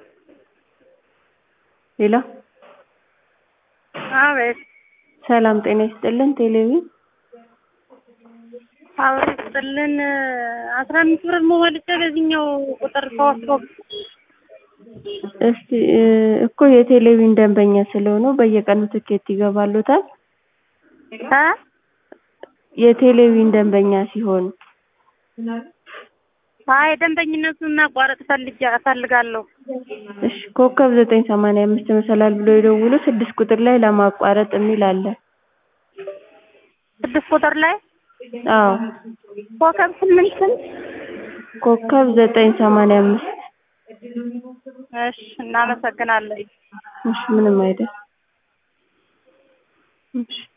ሄሎ አቤት ሰላም ጤና ይስጥልን ቴሌቪዥን አብሮ ይስጥልን አስራ አምስት ብር ሞልቼ በዚህኛው ቁጥር ተወስዶ እስቲ እኮ የቴሌቪዥን ደንበኛ ስለሆኑ በየቀኑ ትኬት ይገባልዎታል እ የቴሌቪዥን ደንበኛ ሲሆኑ አይ ደንበኝነቱን ማቋረጥ ፈልጌ እፈልጋለሁ እሺ ኮከብ ዘጠኝ ሰማንያ አምስት መሰላል ብለው ይደውሉ ስድስት ቁጥር ላይ ለማቋረጥ የሚል አለ ስድስት ቁጥር ላይ አዎ ኮከብ ስምንት ስንት ኮከብ ዘጠኝ ሰማንያ አምስት እሺ እናመሰግናለን እሺ ምንም አይደል እሺ